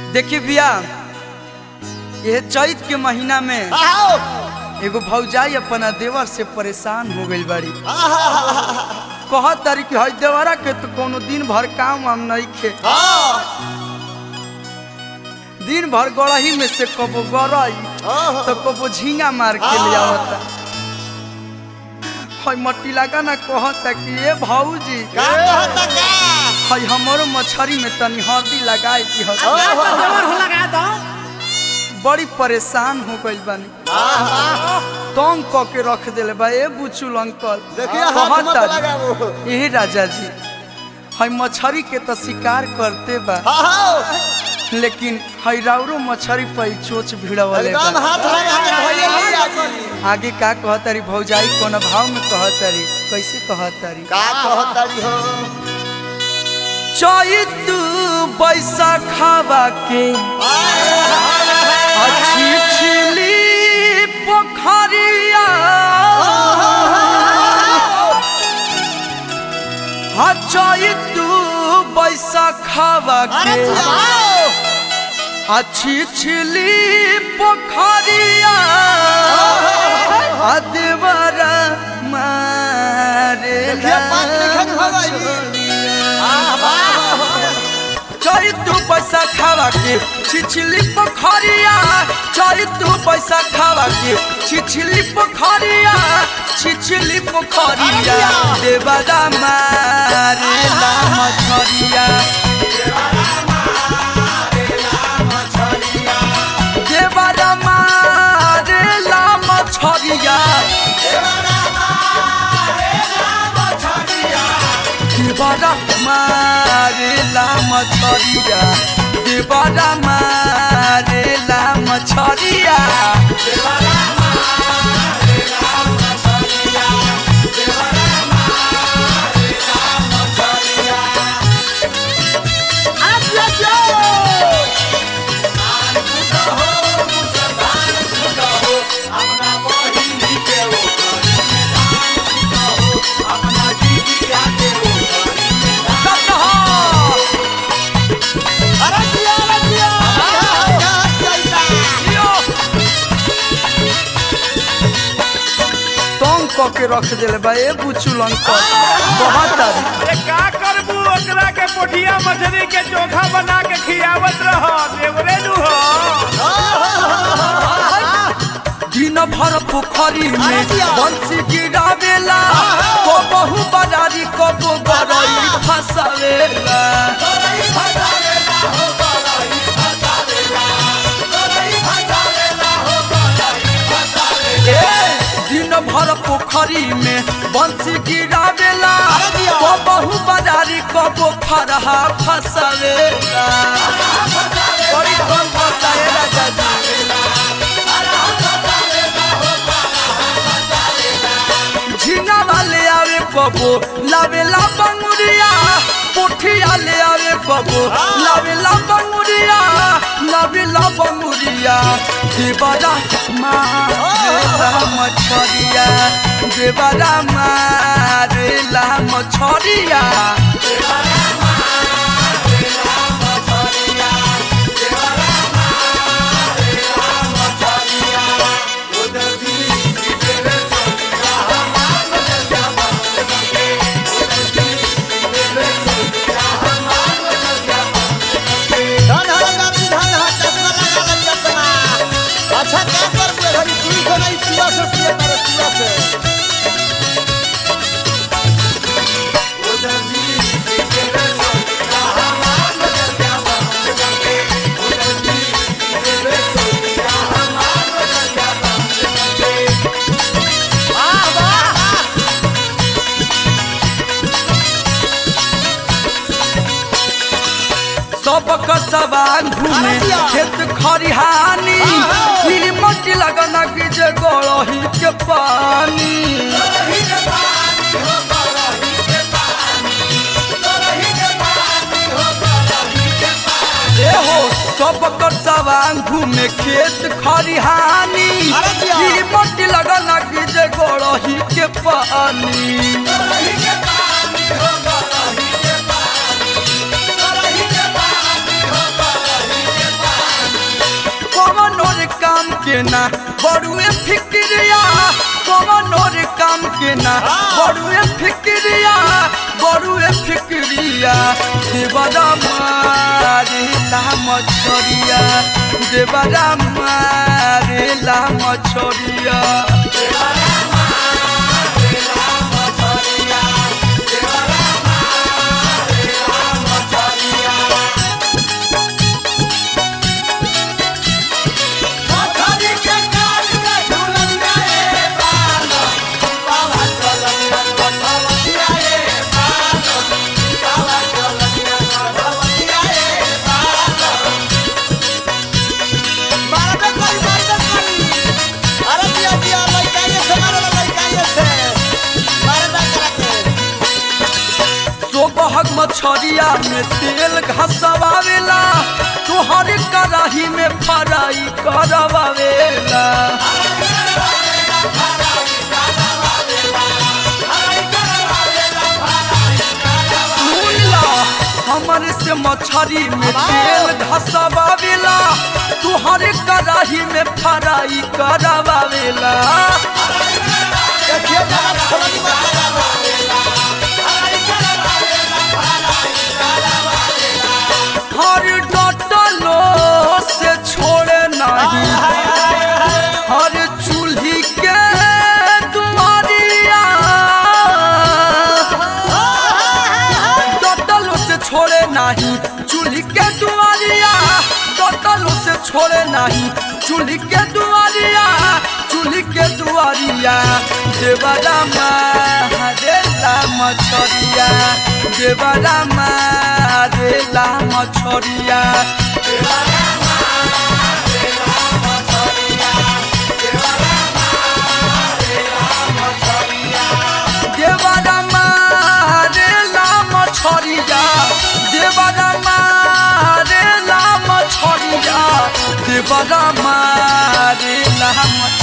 देखिए भैया यह चैत के महीना में आओ एगो भौजाई अपना देवर से परेशान हो गई बड़ी आहा, कह तारी कि हई देवरा के तो कोनो दिन भर काम वाम नहीं खे हाँ, दिन भर गड़ही में से कबो गड़ई आहा, तो कबो झींगा मार के ले आवता हई मट्टी लगा ना कहता कि ए भौजी का कहता का? हई हमरो मछरी में तनी हल्दी लगाए की हल्दी आहा, बड़ी परेशान हो गई बानी आहा, तंग क के रख दिले बा ए बुचुल अंकल देखिए हाथ मत कहता लगाओ यही राजा जी हई मछरी के तो शिकार करते बा हाँ, लेकिन हई राउरो मछरी पर चोच भिड़वले एकदम बा हाथ लगा के धइले लिया जी। आगे का कहतारी भौजाई कोन भाव में कहतारी कैसे कहतारी का कहतारी हो चैत बैसाखावा के अच्छी छिली पोखरिया हाँ चैत बैसाखावा अरे के जाओ अच्छी छिली पोखरिया अदवरा मारे देखिए, पाँच लिखन हो गई। चैतू पैसा खावा के छिछली पोखरिया चैतू पैसा खावा के छिछली पोखरिया छिछली पोखरिया देवरा मारे ला मछरिया देवरा मारे ला मछरिया देवरा मारे ला मछरिया देवरा मारे ला मछरिया कटहा अरे दिया, अरे दिया। क्या चलता? तंग क के रख दिले बा ए बुचुल अंकल बहुत अरे का करबू ओकरा के पोठिया मछली के चोखा बना के खियावत रह देवरे नु हो दिन भर पोखरी में बंसी गिरावेला को बहु बजारी को बो गरई फसावेला दिन भर पोखरी में बंसी गिरावेला को बहु बजारी को बो फरहा फसावेला बड़ी कम फसावेला जाजा झींगा वाले आवे कबो लावेला बंगुरिया पोठिया ले आवे कबो लावेला बंगुरिया लावेला बंगुरिया देवरा मारेला मछरिया देवरा मारेला मछरिया धन हर गाती धन हर चश्मा लगा ले चश्मा। अच्छा क्या करबू घड़ी सुई को नहीं सुआ से सुए करे सुआ से वाह वाह सबक सवान घूमे खेत खरिहानी फिर मटी लगना की जे गड़ही के पानी ए हो सबक सवान घूमे खेत खरिहानी अरे जिया। फिर मटी लगना की जे गड़ही के पानी Hey! के ना बड़ुए फिक्रिया कवनो रे काम के ना बड़ुए फिक्रिया बड़ुए फिक्रिया देवरा मारे ला मछरिया देवरा मारे ला मछरिया मारबे करी मारबे करी अरे दिया दिया लइका ये से मारे लइका ये से मारबे करके सोबहक मछरिया में तेल घसवावेला तुहर कराही में फ्राई करवावेला सुन ला, हमर से मछरी में तेल घसवावेला तुहर कराही में फ्राई करवावेला देखिए जरा छोड़ी मत लगावा हर डटलो से छोड़े नहीं हर चूल्ही के दुआरिया डटलो से छोड़े नहीं चूल्ही के दुआरिया डटलो से छोड़े नहीं चूल्ही के दुआरिया चूल्ही के दुआरिया देवरा मारेला मछरिया देवरा मारेला मछरिया देवरा मारेला मछरिया देवरा मारेला मछरिया देवरा मारेला मछरिया